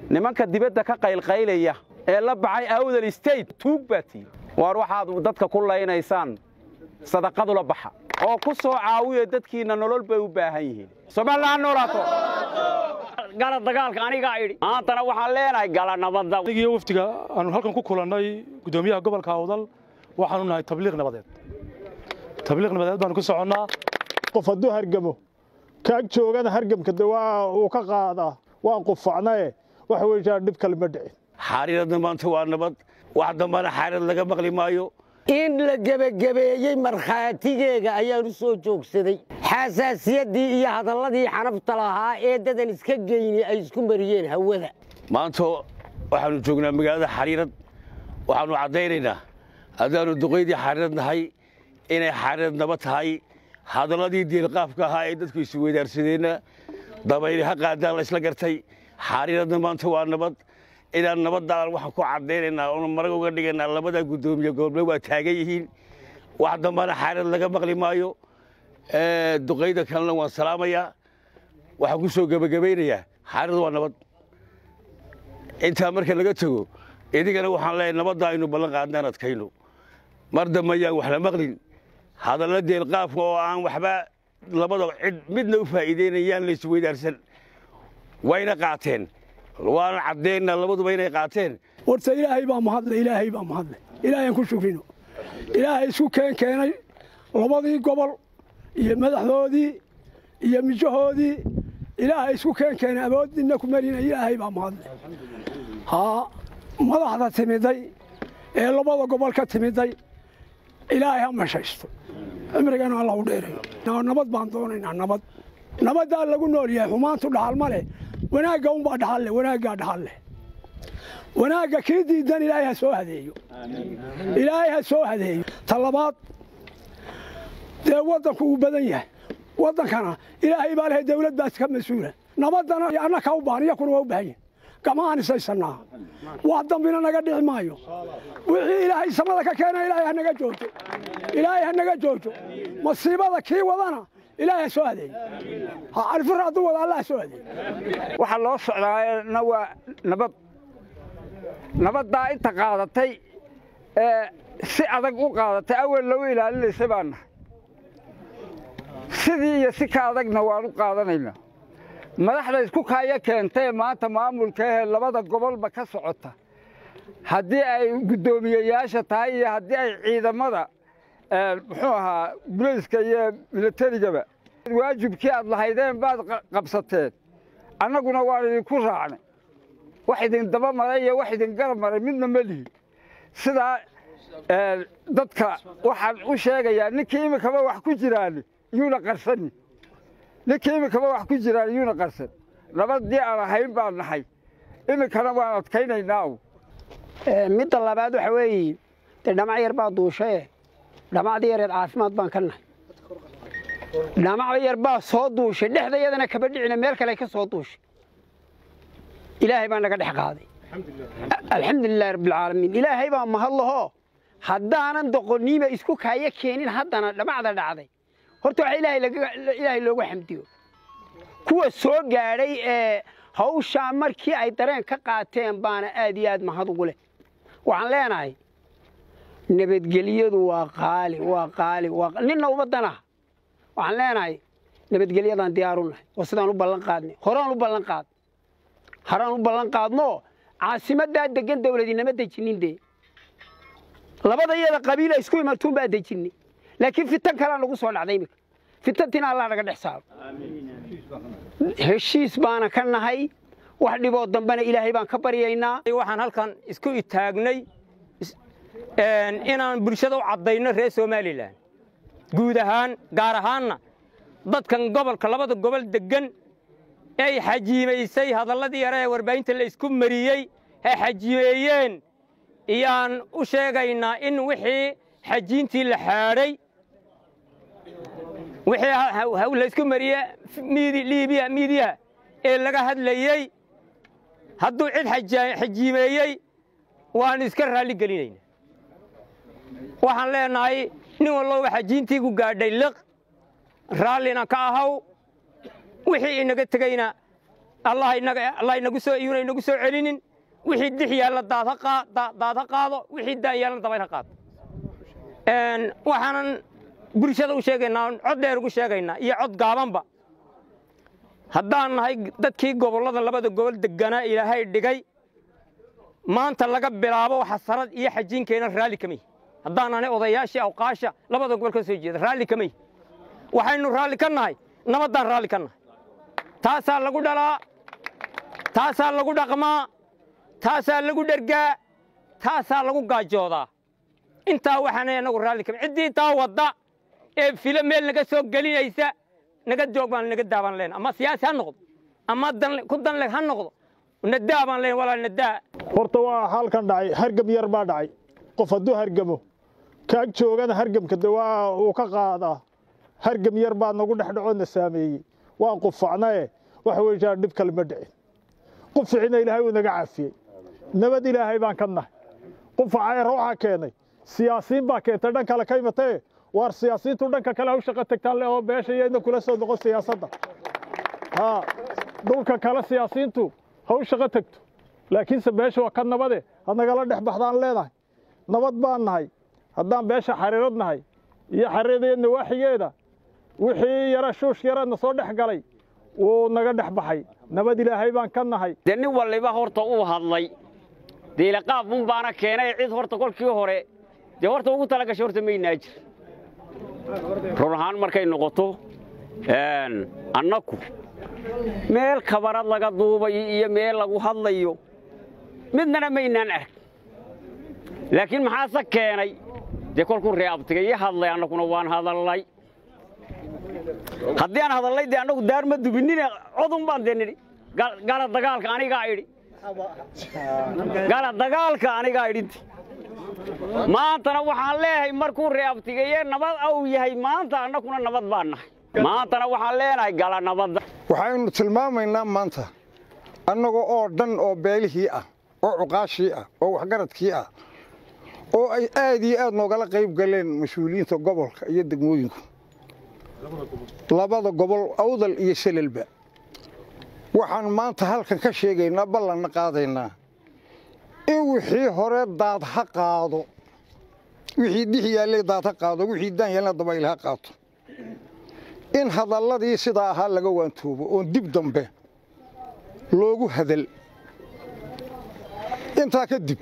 nimanka dibadda ka qaylqaylaya ee la baxay awdal state tuug baa tihi waar waxaad dadka ku laynaysaan sadaqadula baxa oo ku soo caawiya dadkiinna nolol bay u baahan yihiin somalilan ha noolaato gala dagaalka anigaa idhi maantana waxaan leenahay gala nabadda anigiyo wafdiga aanu halkan ku kulannay guddoomiyaha gobolka awdal waxaanu nahay tabliiq nabadeed tabliiq nabadeed baanu ku soconnaa qof hadduu hargamo kaag joogana hargamka de waa uu ka qaadaa waan qufacnae waxa weeyaan dhib kale ma dhicin xaaridadna maanta waa nabad wax dambana xaarid laga maqli maayo in la gebagabeeyey markhaatigeega ayaan u soo joogsaday xasaasiyaddii iyo hadalladii xanafta lahaa ee dadan iska geyni ay isku mariyeen hawada maanta waxaannu joognaa magaalada xariirad waxaannu caddaynaynaa haddaannu duqaydii xariirad nahay inay xariirad nabad tahay hadalladii diilqaafka ahaa ee dadku isweydaarsadeenna dabayli ha qaadaan la isla gartay xariiradna maanta waa nabad inaan nabadaan waxaan ku caddaynaynaa oonu marag uga dhigaynaa labada guddoomiye gobolna waa taagan yihiin wax dambana xaarad laga maqli maayo duqayda kalena waan salaamayaa waxaan ku soo gebagabaynayaa xaarad waa nabad intaa marka laga tego idigana waxaan leeyahay nabadda aynu ballan qaadnaan adkayno mar dambe ayaan wax la maqlin hadalla deelqaafka oo aan waxba labada cid midna u faa'iideynayaan la isweydaarsan wayna qaateen waana caddeynna labaduba inay qaateen warta ilaahay baa mahadle ilaahay baa mahadle ilaahayaan ku shukrino ilaahay isku keen keenay labadii gobol iyo madaxdoodii iyo mijahoodii ilaahay isku keen keenay awoodina ku marina ilaahay baa mahadle haa madaxda timiday ee labada gobol ka timiday ilaahay ha mashaysto cimrigana alla u dheerayo nabad baan doonaynaa nabad nabaddaa lagu nool yahay xumaantu dhaxal ma leh wanaagga unbaa dhaxal leh wanaaggaa dhaxal leh wanaagga kii diidan ilaahay ha soo hadeeyo ilaahay ha soo hadeeyo ta labaad dee waddanku uu badan yahay waddankana ilaahay baa lehay dawlad baas ka mas-uula nabaddana annaka u baahan iyakuna waa u baahan yihin gamahaan isaysannaa wax dambina naga dhici maayo wixii ilaahay samada ka keena ilaahay ha naga joojo ilaahay ha naga joojo masiibada kii wadana ilaahay ha soo hadeeyo alfir hadduu wada allah ha soo hadeeyo waxaa loo socdaana waa nabad nabaddaa inta qaadatay ee si adag u qaadatay awel lagu ilaalinaysay baan nahay sidii iyo si ka adagna waan u qaadanaynaa madaxda isku kaaya keentay maanta maamulka ahee labada gobolba ka socota haddii ay guddoomiyeyaasha tahay iyo haddii ay ciidamada muxuu ahaa bulayska iyo milatarigaba waajibkii aad lahaydeen baad qabsateen annaguna waan idinku raacnay wax idin daba maray iyo wax idin garab maray midna ma lihi sidaa dadka waxaan u sheegayaa ninkii iminkaba wax ku jiraan yuuna qarsani ninkii iminkaba wax ku jiraan yuuna qarsan nabadii aan ahayn baan nahay iminkana waan adkaynaynaa midda labaad waxa weeye dee dhamac yar baa duushae dhamacdii yareed caafimaad baan ka nahay dhamac yar baa soo duushay dhexdayadana kaba dhicina meel kale ka soo duushay ilaahay baa naga dhex qaaday alxamdulilahi rabbilcaalamiin ilaahay baa mahadlaho haddaanan doqoniima isku kaaya keenin haddana dhamacda dhacday horta waxa ilaahay loogu xamdiyo kuwa soo gaadhay ee hawshaa markii ay dareen ka qaateen baana aad iyo aad mahad ugu leh waxaan leenahay nabadgelyadu waa qaali waa qaali ninna ummadana waxaan leenahay nabadgelyadaan diyaaru nahay oo sidaan u ballan qaadnay horaan u ballan qaad haraan u ballan qaadno caasimaddaa degan dawladinama dejinin dee labada iyada qabiila isku imatuun baa dejinay laakiin fitan kalaa nagu soo dhacday iminka fitantiina allah naga dhex saaro heshiis baana ka nahay wax dhiboo dambena ilaahay baan ka baryaynaa waxaan halkan isku itaagnay inaan bulshada u caddayno reer somalilan guud ahaan gaar ahaanna dadkan gobolka labada gobol deggan ay xajiimaysay hadalladii yare ee warbaahinta la isku mariyey ay xajiimeeyeen iyaan u sheegaynaa in wixii xajiintii la xaadhay wixii la isku mariye liibiya miidiyaha ee laga hadlayey hadduu cid xajiimeeyey waannu iska raalli gelinaynaa waxaan leenahay nin walloba xajiintii ku gaadhay liq raallina ka ahaw wixii inaga tegeyna allah inaga allah inagu soo iyuna inagu soo celinin wixii dix yaalla daad ha qaa- daa- daad ha qaado wixii daan yaalla dabayl ha qaado Een, waxaanan bulshada u sheegaynaa oon cod dheer ugu sheegaynaa iyo cod gaabanba haddaan nahay dadkii gobollada labada gobol deganaa ilaahay dhigay maanta laga bilaabo xasarad iyo xajiinkeena raalli kamay haddaan nahay odayaashii awqaasha labada gobol ka soo jeeda raalli kamay waxaynu raalli ka nahay nabaddaan raalli ka nahay taasaa lagu dhalaa taasaa lagu dhaqmaa taasaa lagu dhergaa taasaa lagu gaajoodaa intaa waxaanay anagu raalli kamay ciddii taa wadda ee filo meel naga soo gelinaysa naga joog baan naga daabaan leen ama siyaasi ha noqdo ama dan ku danle ha noqdo nadaa baan leen walaal nadaa horta waa halkan dhacay hargam yar baa dhacay qof hadduu hargamo kaag joogana hargamka de waa uu ka qaadaa hargam yar baa nagu dhex dhacoona saameeyey waan qufacnae waxa weeyaan dhib kale ma dhicin quficina ilaahay uu naga caafiyey nabad ilaahay baan ka nahay qufaca waxaa keenay siyaasiin baa keentay dhan kale ka imatee waar siyaasiintu dhanka kale ha u shaqo tagtaan le oo beesha iyadna kula soo noqon siyaasadda haa dhulka kale siyaasiintu ha u shaqo tagto laakiinse beesha waa ka nabade had nagala dhex baxdaan leenahay nabad baan nahay haddaan beesha xariirad nahay iyo xariirada iyo nawaaxigeeda wixii yara shuush yaradna soo dhex galay wuu naga dhex baxay nabad ilaahay baan ka nahay dee nin walliba horta uu hadlay diilaqaab mun baana keenay cid horta kolkii hore dee horta ugu tala gashay horta maynaa jir run ahaan markay noqoto annaku meel kabarad laga duubayo iyo meel lagu hadlayo midnana maynaan arag laakiin maxaase keenay dee kolkuu reeabtigay i hadlay annaguna waan hadallay haddii aan hadallay dee annagu daar ma dubinine codun baan dee nidhi gala dagaalka anigaa idhi gala dagaalka anigaa idhinti maantana waxaan leeyahay markuu reeabtigaye nabad au yahay maanta annaguna nabad baan nahay maantana waxaan leenahay gala nabadda waxaynu tilmaamaynaa maanta annaga oo dhan oo beelihii ah oo cuqaashii ah oo waxgaradkii ah oo ay aad iyo aad noogala qayb galeen mas-uuliyiinta gobolka iyo degmooyinku labada gobol awdal iyo selelba waxaan maanta halkan ka sheegaynaa ballanna qaadaynaa in wixii hore daad ha qaado wixii dix yaallay daad ha qaado wixii daan yaallna dabayl ha qaato in hadalladii sidaa ahaa laga waantoobo oon dib dambe loogu hadal intaa kadib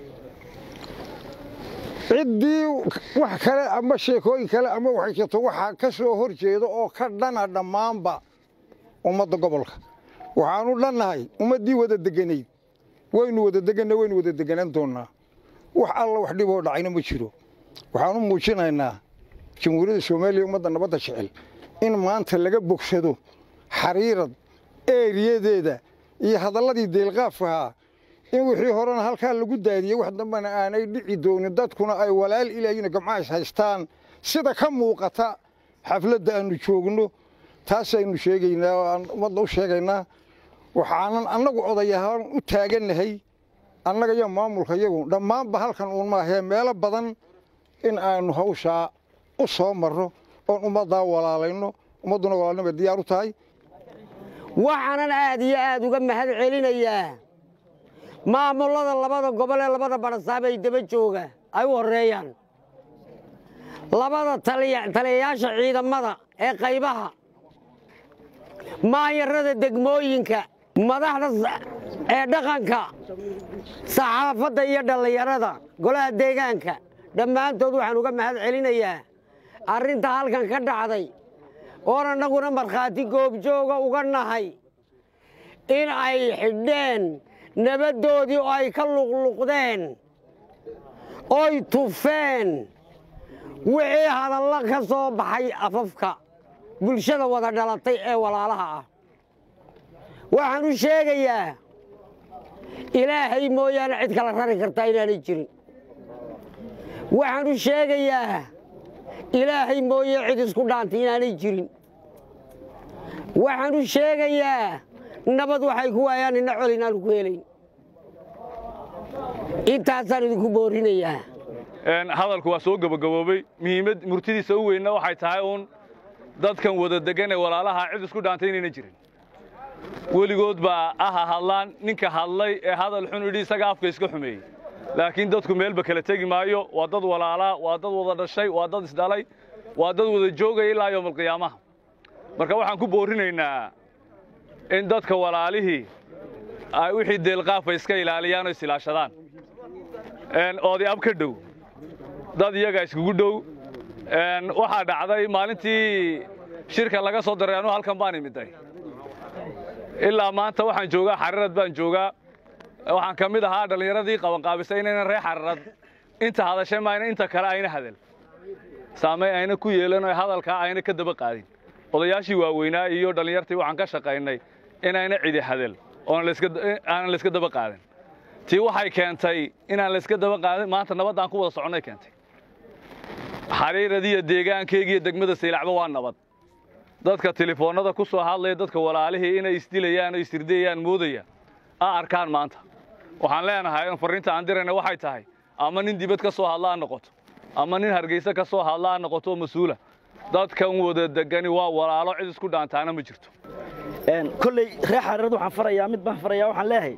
ciddii wax kale ama sheekooyin kale ama waxay jirto waxaa ka soo hor jeeda oo ka dhana dhammaanba ummadda gobolka waxaanu dhannahay ummaddii wada deganayd waynu wada deganna waynu wada deganaan doonnaa wax alla wax dhiboo dhacayna ma jiro waxaanu muujinaynaa jamhuuriyadda soomaaliya ummadda nabadda jecel in maanta laga bogsado xariirad eeriyadeeda iyo hadalladii deelqaafkahaa in wixii horena halkaa lagu daadiyey wax dambena aanay dhici doonin dadkuna ay walaal ilaahina gamcays haystaan sida ka muuqata xafladda aannu joogno taasaynu sheegaynaa oo aan ummadda u sheegaynaa waxaanan annagu odayahaan u taagannahay annaga iyo maamulka iyagu dhammaanba halkan uun maahee meelo badan in aanu hawshaa u soo marro oon ummaddaa walaalayno ummadduna walaalnimay diyaar u tahay waxaanan aad iyo aad uga mahad celinayaa maamullada labada gobol ee labada barasaab ay daba jooga ay u horreeyaan labada taliyayaasha ciidamada ee qaybaha maayarada degmooyinka madaxda ee dhaqanka saxaafadda iyo dhallinyarada golaha deegaanka dhammaantood waxaan uga mahad celinayaa arrinta halkan ka dhacday oon annaguna markhaati goobjooga uga nahay in ay xidheen nabaddoodii oo ay ka luqluqdeen oy tufeen wixii hadallo ka soo baxay afafka bulshada wada dhalatay ee walaalaha ah waxaan u sheegayaa ilaahay mooyaane cid kala rari kartaa inaanay jirin waxaan u sheegayaa ilaahay mooye cid isku dhaantay inaanay jirin waxaan u sheegayaa nabad waxay ku waayaan ina col inaanu ku helayn intaasaan idinku boorinayaa hadalku waa soo gabagaboobay muhiimad murtidiisa u weynna waxay tahay uun dadkan wada degan ee walaalaha cid isku dhaantay inayna jirin weligood baa aha hadlaan ninka hadlay ee hadal xun idhi isaga afka iska xumeeyey laakiin dadku meelba kala tegi maayo waa dad walaalaa waa dad wada dhashay waa dad isdhalay waa dad wada joogaya ilaa yowmalqiyaamaha marka waxaan ku boorinaynaa in dadka walaalihii ay wixii deelqaafa iska ilaaliyaan oo isilaashadaan oodi ab ka dhow dad iyaga iskugu dhow waxaa dhacday maalintii shirka laga soo daray anuu halkan baan imiday ilaa maanta waxaan joogaa xarirad baan joogaa waxaan ka mid ahaa dhallinyaradii qabanqaabisay inaynan reer xarirad inta hadashay maayna inta kale ayna hadal saamay ayna ku yeelan oo hadalkaa ayna ka daba qaadin odayaashii waaweynaa iyo dhallinyartii waxaan ka shaqaynay inayna cidi hadal aanan layska daba qaadin tii waxay keentay inaan layska daba qaadin maanta nabaddaan ku wada soconnay keentay xariiradiiyo deegaankeygiiyo degmada saylacba waa nabad dadka telefoonnada ku soo hadlaya dadka walaalihii inay isdilayaan oo isirdayayaan moodaya a arkaan maanta waxaan leenahay in farriinta aan dirayna waxay tahay ama nin dibad ka soo hadla ha noqoto ama nin hargeysa ka soo hadla ha noqoto oo mas-uula dadkan wada degani waa walaalo cid isku dhaantaana ma jirto kolley reer xariirad waxaan farayaa mid baan farayaa waxaan leeyahay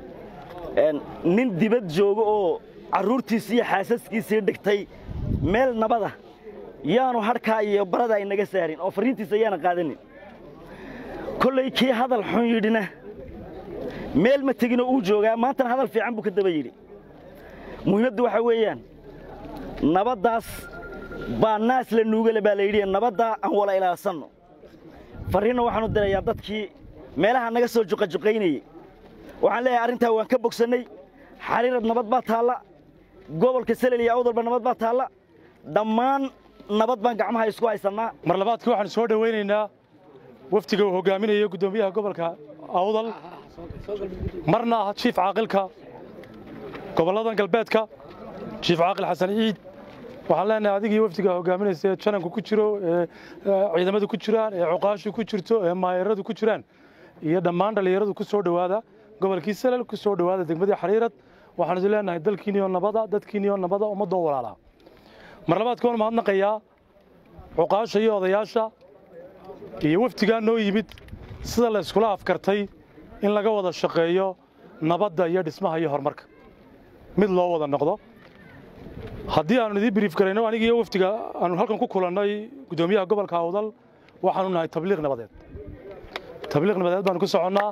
nin dibad jooga oo carruurtiisii iyo xaasaskiisii dhigtay meel nabada yaanu hadhkaa iyo barada ay naga saarin oo farriintiisa ayaana qaadanin kolley kii hadal xun yidhina meel ma teginoo uu joogaa maantana hadal fiican buu ka daba yidhi muhiimaddu waxaa weeyaan nabaddaas baa naas la nuugale baa la yidhi nabaddaa aan wala ilaalsanno farriinna waxaanu dirayaa dadkii meelaha naga soo juqajuqaynayey waxaan leeyahay arrintaa waan ka bogsannay xariirad nabad baa taalla gobolka selel iyo awdalba nabad baa taalla dhammaan nabad baan gacmaha isku haysannaa mar labaadkii waxaan soo dhowaynaynaa wafdiga uu hogaaminayo guddoomiyaha gobolka awdal marna ah jiif caaqilka gobolladan galbeedka jiif caaqil xasan ciid waxaan leenahay adigii wafdiga hogaaminaysa ee jananku ku jiro ee ciidamadu ku jiraan ee cuqaashu ku jirto ee maayaradu ku jiraan iyo dhammaan dhallinyaradu ku soo dhowaada gobolkii salal ku soo dhowaada degmadii xariirad waxaan idin leenahay dalkiiniyo nabada dadkiiniyo nabada ummaddoo walaalaa mar labaadka waan mahadnaqayaa cuqaasha iyo odayaasha iyo wafdigaa noo yimid sida la iskula afkartay in laga wada shaqeeyo nabadda iyo dhismaha iyo horumarka mid loo wada noqdo haddii aanu idiin briif garayno anigi iyo wafdiga aanu halkan ku kulannay guddoomiyaha gobolka awdal waxaanu nahay tabliiq nabadeed tabliiq nabadeed baanu ku soconnaa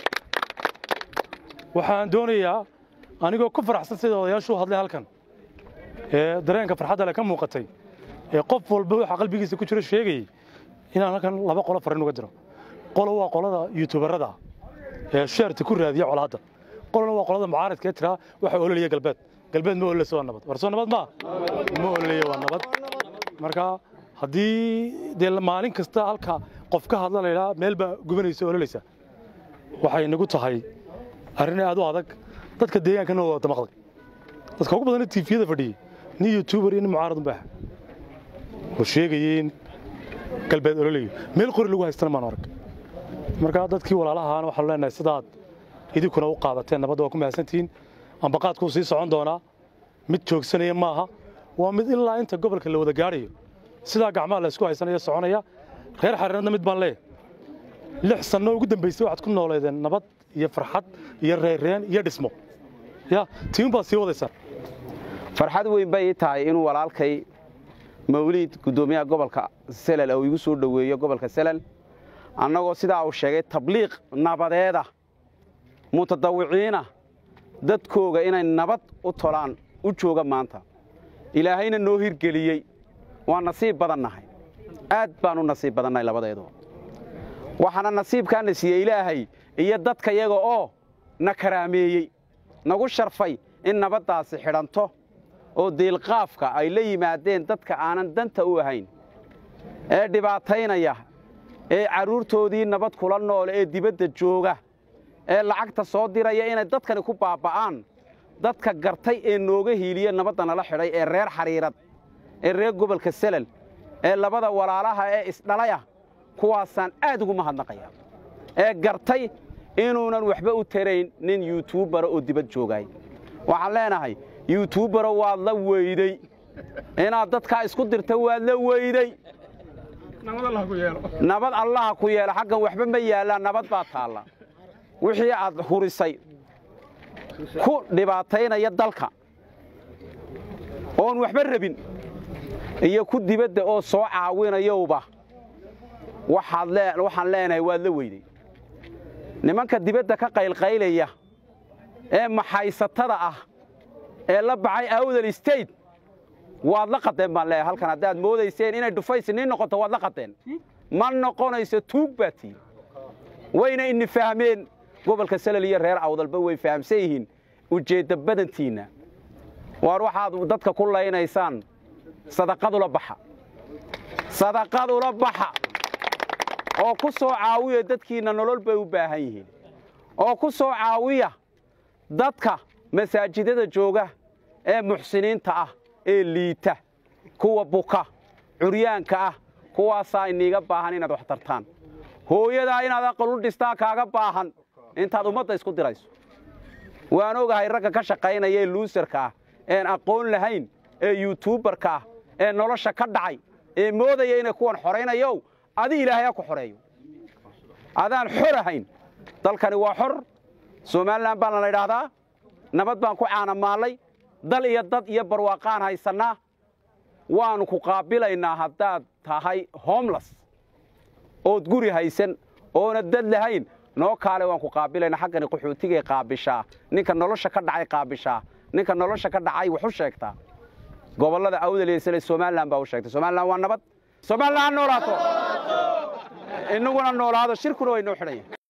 waxaan doonayaa anigoo ku faraxsan sida odayaashu u hadlay halkan ee dareenka farxadda le ka muuqatay ee qof walba waxa qalbigiisa ku jiro sheegayey inaan halkan laba qolo farriin uga diro qolo waa qolada yuutubarada ee sheerta ku raadiya colaadda qolona waa qolada mucaaradka ee tiraa waxa ololaya galbeed galbeed ma ololeysa waa nabad war soo nabad maa ma ololaya waa nabad marka haddii dee maalin kasta halka qof ka hadla laydhaa meel baa gubanaysa ololeysa waxay nagu tahay arrin aad u adag dadka deegaankana waa damaqday dadka ugu badan tiifiyada fadhiyey nin youtuber iyo nin mucaarad unbaa oo sheegayeen galbeed ololayo meel qori lagu haystana maan arag marka dadkii walaalahaana waxaanu leenahay sidaad idinkuna u qaadateen nabadda waa ku mahadsantihiin ambaqaadkuu sii socon doonaa mid joogsanaya maaha waa mid ilaa inta gobolka la wada gaadhayo sidaa gacmaha la isku haysanaya soconaya reer xariiradna mid baan leeyahay lix sanno ugu dambaysay waxaad ku nooleedeen nabad iyo farxad iyo reerreen iyo dhismo ya tiimun baad sii wadaysaan farxad weyn bay ii tahay inuu walaalkay mawliid guddoomiyaha gobolka selal uu igu soo dhoweeyo gobolka selal annagoo sidaa uu sheegay tabliiq nabadeeda mutadawiciina dadkooga inay nabad u tolaan u jooga maanta ilaahayna noo hirgeliyey waa nasiib badannahay aad baan u nasiib badannahay labadeedu waxaana nasiibkaana siiyey ilaahay iyo dadka yaga oo na karaameeyey nagu sharfay in nabaddaasi xidhanto oo diilqaafka ay la yimaadeen dadka aanan danta u ahayn ee dhibaataynaya ee carruurtoodii nabad kula noole ee dibadda jooga ee lacagta soo diraya inay dadkani ku baabba'aan dadka gartay ee nooga hiiliye nabadda nala xidhay ee reer xariirad ee reer gobolka selal ee labada walaalaha ee isdhalaya kuwaasaan aad ugu mahadnaqaya ee gartay inuunan waxba u tarayn nin yuutubara oo dibad joogaay waxaan leenahay yuutubaro waad la weyday inaad dadkaa isku dirta waad la weyday nabad allaha ku yeelo xaggan waxba ma yaallaan nabad baa taalla wixii aad hurisay ku dhibaataynaya dalka oon waxba rabin iyo ku dibadda oo soo caawinayowba waxaad lee waxaan leenahay waad la weyday nimanka dibadda ka qaylqaylaya ee maxaysatada ah ee la baxay awdal state waad la qadeen baan leeyahay halkan haddaad moodayseen inay dhufaysiniin noqoto waad la qadeen ma noqonayso tuug baa tiin wayna ini fahmeen gobolka salal iyo reer awdalba way fahamsan yihiin ujeedda badantiinna waar waxaad dadka ku laynaysaan sadaqadula baxa sadaqadula baxa oo ku soo caawiya dadkiinna nolol bay u baahan yihiin oo ku soo caawiya dadka masaajidada jooga ee muxsiniinta ah ee liita kuwa buka curyaanka ah kuwaasaa iniiga baahan inaad wax tartaan hooyadaa inaad aqal u dhistaa kaaga baahan intaad ummadda isku dirayso waan ogahay ragga ka shaqaynaya ee luusarka ah een aqoon lahayn ee yuutuubarka ah ee nolosha ka dhacay ee moodaya inay kuwan xoraynayow adi ilaahay ha ku xoreeyo adaan xor ahayn dalkani waa xor somalilan baana la idhaahdaa nabad baan ku caanamaallay dal iyo dad iyo barwaaqaan haysannaa waannu ku qaabilaynaa haddaad tahay homles ood guri haysan oona dad lahayn noo kaale waan ku qaabilaynaa xaggani qaxootigay qaabishaa ninka nolosha ka dhacay qaabishaa ninka nolosha ka dhacay wax u sheegtaa gobollada awdaleysale somalilan baa u sheegtay somalilan waa nabad somalilan ha noolaato innaguna noolaado shirkuna way noo xidhanya